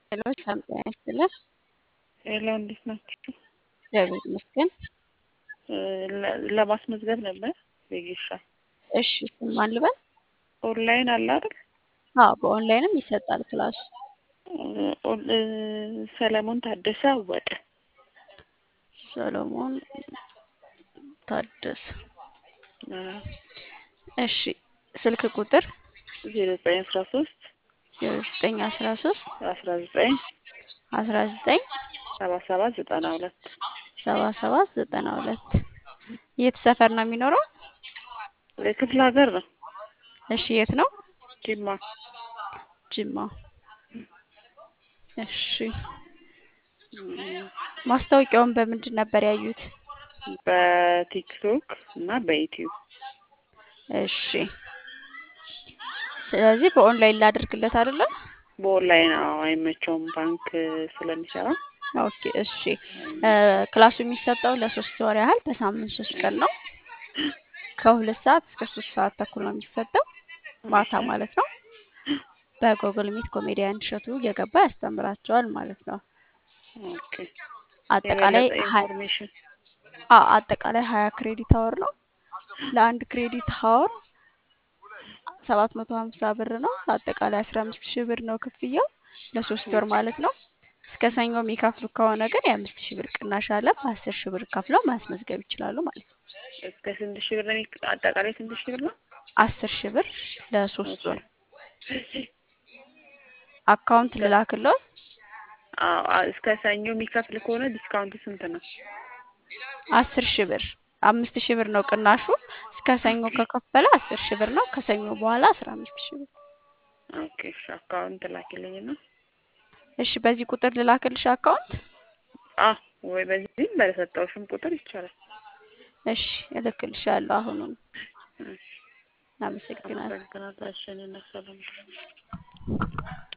ሄሎ ሰላም ጤና ይስጥልን። ሄሎ እንዴት ናችሁ? እግዚአብሔር ይመስገን። ለ- ለማስመዝገብ ነበር ቤጌሻ እሺ ስም ማን ልበል? ኦንላይን አለ አይደል? አዎ በኦንላይንም ይሰጣል ክላሱ። ኦን- ሰለሞን ታደሰ አወቀ ሰሎሞን ታደሰ። እሺ ስልክ ቁጥር ዜሮ ዘጠኝ አስራ ሶስት ዜሮ ዘጠኝ አስራ ሶስት አስራ ዘጠኝ አስራ ዘጠኝ ሰባ ሰባት ዘጠና ሁለት ሰባ ሰባት ዘጠና ሁለት የት ሰፈር ነው የሚኖረው? ክፍለ ሀገር ነው እሺ የት ነው? ጅማ ጅማ። እሺ ማስታወቂያውን በምንድን ነበር ያዩት? በቲክቶክ እና በዩቲዩብ እሺ ስለዚህ በኦንላይን ላደርግለት አይደለ? በኦንላይን አዎ አይመቸውም ባንክ ስለሚሰራ ኦኬ እሺ እ ክላሱ የሚሰጠው ለሶስት ወር ያህል በሳምንት ሶስት ቀን ነው። ከሁለት ሰዓት እስከ ሶስት ሰዓት ተኩል ነው የሚሰጠው ማታ ማለት ነው። በጎግል ሚት ኮሜዲያን እሸቱ እየገባ ያስተምራቸዋል ማለት ነው። ኦኬ አጠቃላይ የበለጠ ሀ- ኢንፎርሜሽን አዎ አጠቃላይ ሀያ ክሬዲት አወር ነው። ለአንድ ክሬዲት አወር ሰባት መቶ ሀምሳ ብር ነው። አጠቃላይ አስራ አምስት ሺህ ብር ነው ክፍያው ለሶስት ወር ማለት ነው። እስከ ሰኞ የሚከፍሉ ከሆነ ግን የአምስት ሺህ ብር ቅናሽ አለ። በአስር ሺህ ብር ከፍለው ማስመዝገብ ይችላሉ ማለት ነው። እስከ ስንት ሺህ ብር ነው የሚክ- አጠቃላይ ስንት ሺህ ብር ነው? አስር ሺህ ብር ለሶስት ወር አካውንት ልላክለው። አዎ አ- እስከ ሰኞ የሚከፍል ከሆነ ዲስካውንቱ ስንት ነው? አስር ሺህ ብር አምስት ሺህ ብር ነው ቅናሹ። እስከ ሰኞ ከከፈለ አስር ሺህ ብር ነው። ከሰኞ በኋላ አስራ አምስት ሺህ ብር። ኦኬ እሺ አካውንት ላኪልኝ ነው። እሺ በዚህ ቁጥር ልላክልሽ አካውንት። አዎ ወይ በዚህም በሰጠውሽም ቁጥር ይቻላል። እሺ እልክልሻለሁ አሁኑን። እሺ አመሰግናለሁ። አመሰግናለሁ። እሺ እኔ እና ሰላም